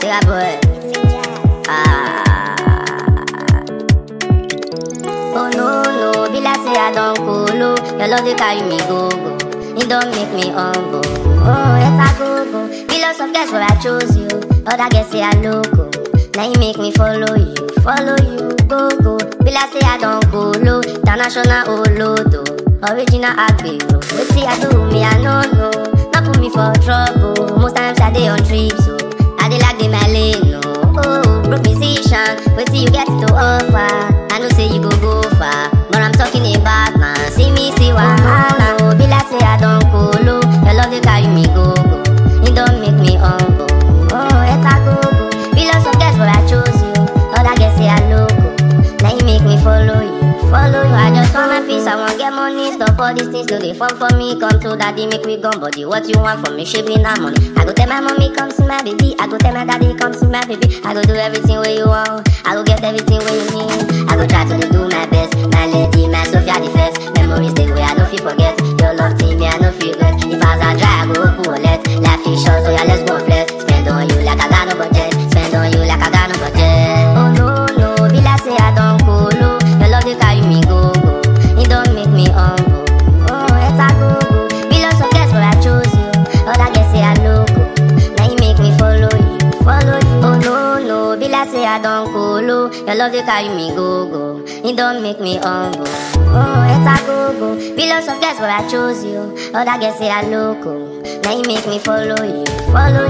Bigger boy. Ah. Oh no no, be like say I don't colo. Your love they carry me go go. It don't make me humble. Oh, it's a go go. Be lots of guys where I chose you. Other guys say I loco. Now you make me follow you, follow you, go go. Be like say I don't colo. International olodo, original agbero. Wait see I do me I no know. Not put me for trouble. Most times I dey on trips so I dey like the my lane no. Oh, broke musician, wait till you get to offer. I know say you go go far, but I'm talking about man. See me, see wahala. Oh, be like say I don't colo. Your love they carry me go go. It don't make me humble. Oh, it's a go go. Be lots of guys, but I chose you. Other guys say I loco. Now you make me follow you, follow you. I just want my peace, I want get money. Stop all these things, do they fun for me? Come to daddy, make we gone body. What you want from me? She be that money. I go tell my mommy, come see my baby. I go tell my daddy, come see my baby. I go do everything where you want. I go get everything where you need. I go try to dey do my best. My lady, my Sophia the first. Memories they way I no fit forget. Your love team, me I no feel regret. If I was a dry, I go open wallet. Life is short, so yeah, let's go flex. Spend on you like I got no budget. Spend on you like I got no budget. Oh no no, be like say I don't colo. Your love they carry me go go. It don't make me humble. Oh, it's a go go. Be lots of guys, but I chose you. Other guys say I loco. Now you make me follow you, follow you. Oh no no, be like say I don't colo. Your love they carry me go go. It don't make me humble. Oh, it's a go go. Be lots of guys, but I chose you. Other guys say I loco. Now you make me follow you, follow